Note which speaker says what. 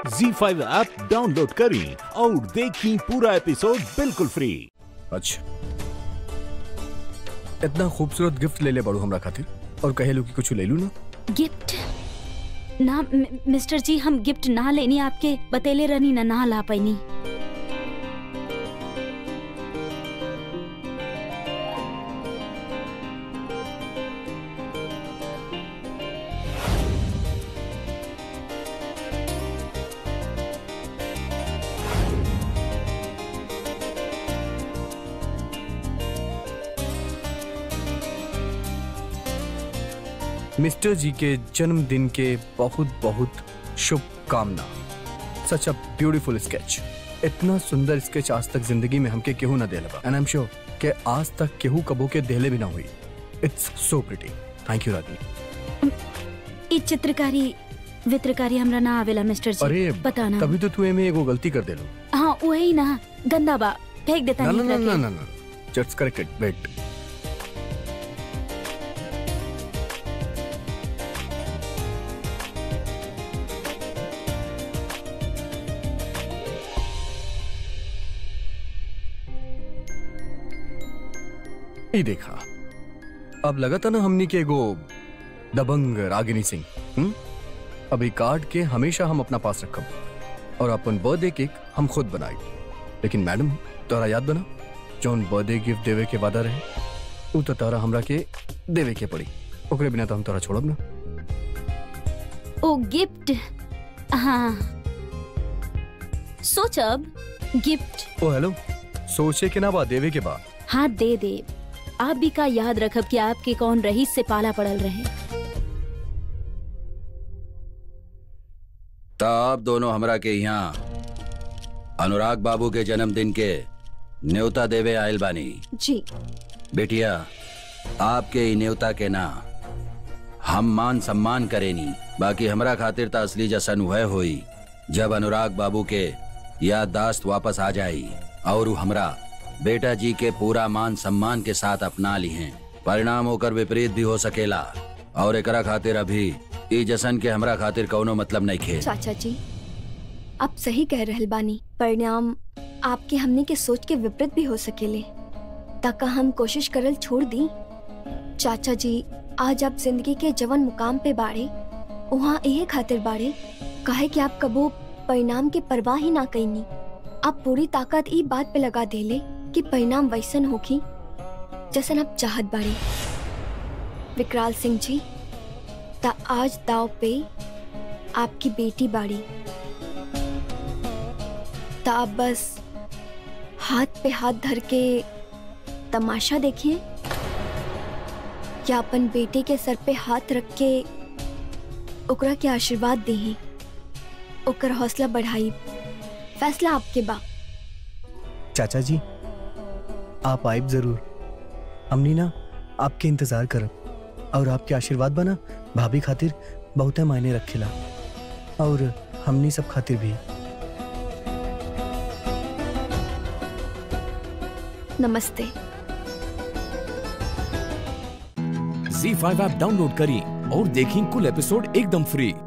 Speaker 1: जी five app download करें और देखें पूरा एपिसोड बिल्कुल फ्री
Speaker 2: अच्छा इतना खूबसूरत गिफ्ट ले ले बड़ू हमरा खातिर और कहे लो कि कुछ ले लू ना
Speaker 3: गिफ्ट ना मि- मिस्टर जी हम गिफ्ट ना लेनी आपके बतेले रहनी ना ना ला पैनी
Speaker 2: मिस्टर जी के जन्मदिन के बहुत बहुत शुभकामना सच अ ब्यूटीफुल स्केच इतना सुंदर स्केच आज तक जिंदगी में हमके केहू ना देले बा एंड आई एम श्योर कि आज तक केहू कबो के देले भी ना हुई it's so pretty thank you Rajni
Speaker 3: ई चित्रकारी वित्रकारी हमरा ना आवेला मिस्टर जी
Speaker 2: अरे
Speaker 3: बताना
Speaker 2: तभी तो तू एमे एगो गलती कर देलो
Speaker 3: हाँ वही ना गंदा बा फेंक देता
Speaker 2: ना ना
Speaker 3: नहीं
Speaker 2: ना
Speaker 3: रखे।
Speaker 2: ना ना जस्ट करेक्टेड वेट ये देखा अब लगा था ना हमनी के एगो दबंग रागिनी सिंह हम्म अब ये कार्ड के हमेशा हम अपना पास रखब और अपन बर्थडे केक हम खुद बनाई लेकिन मैडम तोरा याद बना जौन बर्थडे गिफ्ट देवे के वादा रहे उ तो तोरा हमरा के देवे के पड़ी ओकरे बिना तो हम तोरा छोड़ब ना
Speaker 3: ओ गिफ्ट हाँ सोचब गिफ्ट
Speaker 2: ओ हेलो सोचे के ना बा देवे के बा
Speaker 3: हाँ दे दे आप भी का याद रखब कि आपके कौन रहीस से पाला पड़ल रहे
Speaker 4: तब दोनों हमरा के यहाँ अनुराग बाबू के जन्मदिन के न्योता देवे आयल बानी
Speaker 3: जी
Speaker 4: बेटिया आपके ई न्योता के ना हम मान सम्मान करेनी बाकी हमरा खातिर त असली जशन वह हुई जब अनुराग बाबू के याददाश्त वापस आ जाई और उ हमरा बेटा जी के पूरा मान सम्मान के साथ अपना ली हैं परिणाम होकर विपरीत भी हो सकेला और एकरा खातिर अभी ई जशन के हमरा खातिर कौनो मतलब नहीं खे
Speaker 5: चाचा जी आप सही कह रहल बानी परिणाम आपके हमने के सोच के विपरीत भी हो सकेले ताका हम कोशिश करल छोड़ दी चाचा जी आज आप जिंदगी के जवन मुकाम पे बाड़े वहाँ यही खातिर बाड़े काहे कि आप कबो परिणाम के परवाह ही ना कईनी आप पूरी ताकत ई बात पे लगा देले कि परिणाम वैसन होखी जैसन आप चाहत बाड़े विकराल सिंह जी ता आज दाव पे आपकी बेटी बाड़ी ता आप बस हाथ पे हाथ धर के तमाशा देखिए या अपन बेटे के सर पे हाथ रख के ओकरा के आशीर्वाद देही ओकर हौसला बढ़ाई फैसला आपके बा
Speaker 6: चाचा जी आप आइब जरूर हमनी ना आपके इंतजार करब और आपके आशीर्वाद बना भाभी खातिर बहुते मायने रखेला और हमनी सब खातिर भी
Speaker 5: नमस्ते
Speaker 1: जी फाइव ऐप डाउनलोड करें और देखें कुल एपिसोड एकदम फ्री